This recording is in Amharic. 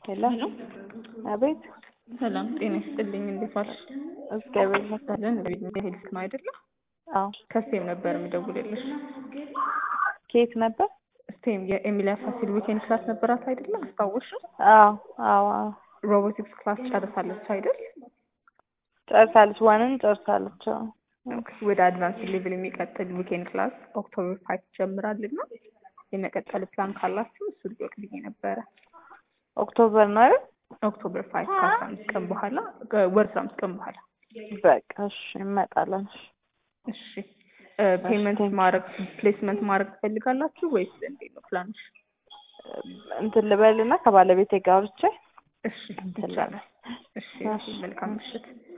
ሄሎ አቤት ሰላም ጤና ይስጥልኝ። እንዴት ዋልሽ? እግዚአብሔር ይመስገን። ሰለን ሄልት ነው አይደለ? አዎ ከስቴም ነበር የምደውልልሽ። ከየት ነበር? ስቴም የኤሚሊያ ፋሲል ዊኬንድ ክላስ ነበራት አይደለ? አስታወሽ? አዎ አዎ አዎ ሮቦቲክስ ክላስ ጨርሳለች አይደል? ጨርሳለች። ዋንን ጨርሳለች። አዎ ወደ አድቫንስ ሌቭል የሚቀጥል ዊኬንድ ክላስ ኦክቶበር ፋይቭ ጀምራልና የመቀጠል ፕላን ካላችሁ እሱ ሊወቅ ብዬ ነበረ። ኦክቶበር ነው አይደል? ኦክቶበር ፋይቭ ከአስራ አምስት ቀን በኋላ ወር አስራ አምስት ቀን በኋላ በቃ እሺ፣ እንመጣለን። እሺ እሺ ፔመንት ማድረግ ፕሌስመንት ማድረግ ትፈልጋላችሁ ወይስ እንዴት ነው ፕላንሽ? እንትን ልበልና ከባለቤቴ ጋር አውርቼ እሺ ይቻላል። እሺ እሺ፣ መልካም ምሽት።